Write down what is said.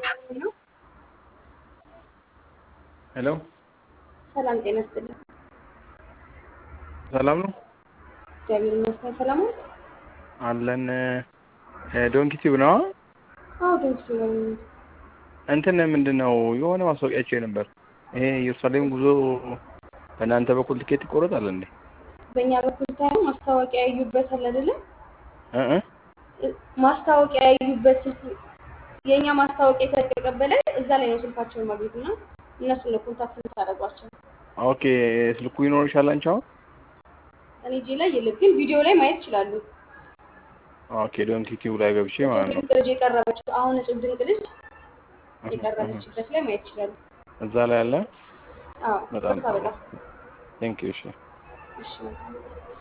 ነው። ሄሎ ሰላም ጤና ይስጥልኝ። ሰላም ነው እግዚአብሔር ይመስገን። ሰላም ነው። አለን። ዶንኪ ቲዩብ ነው። አዎ ዶንኪ ነው። እንትን ምንድን ነው የሆነ ማስታወቂያቸው ነበር። ይሄ ኢየሩሳሌም ጉዞ በእናንተ በኩል ትኬት ይቆረጣል እንዴ? በእኛ በኩል ሳይሆን ማስታወቂያ ያዩበታል አይደለም? እ እ ማስታወቂያ ያዩበት ስልክ የእኛ ማስታወቂያ ከተቀበለ እዛ ላይ ነው ስልካቸውን ማግኘት እና እነሱን ነው ኮንታክት የምታደርጓቸው። ኦኬ ስልኩ ይኖርሻል አንቺ አሁን? እኔ እጄ ላይ የለም፣ ግን ቪዲዮ ላይ ማየት ይችላሉ። ኦኬ ዶንኪ ቲዩብ ላይ ገብቼ ማለት ነው። ድንቅ ልጅ የቀረበችው አሁን እጹብ ድንቅ ልጅ የቀረበችበት ላይ ማየት ይችላሉ። እዛ ላይ አለ። አዎ በጣም በቃ በጣም ቴንክ ዩ እሺ እሺ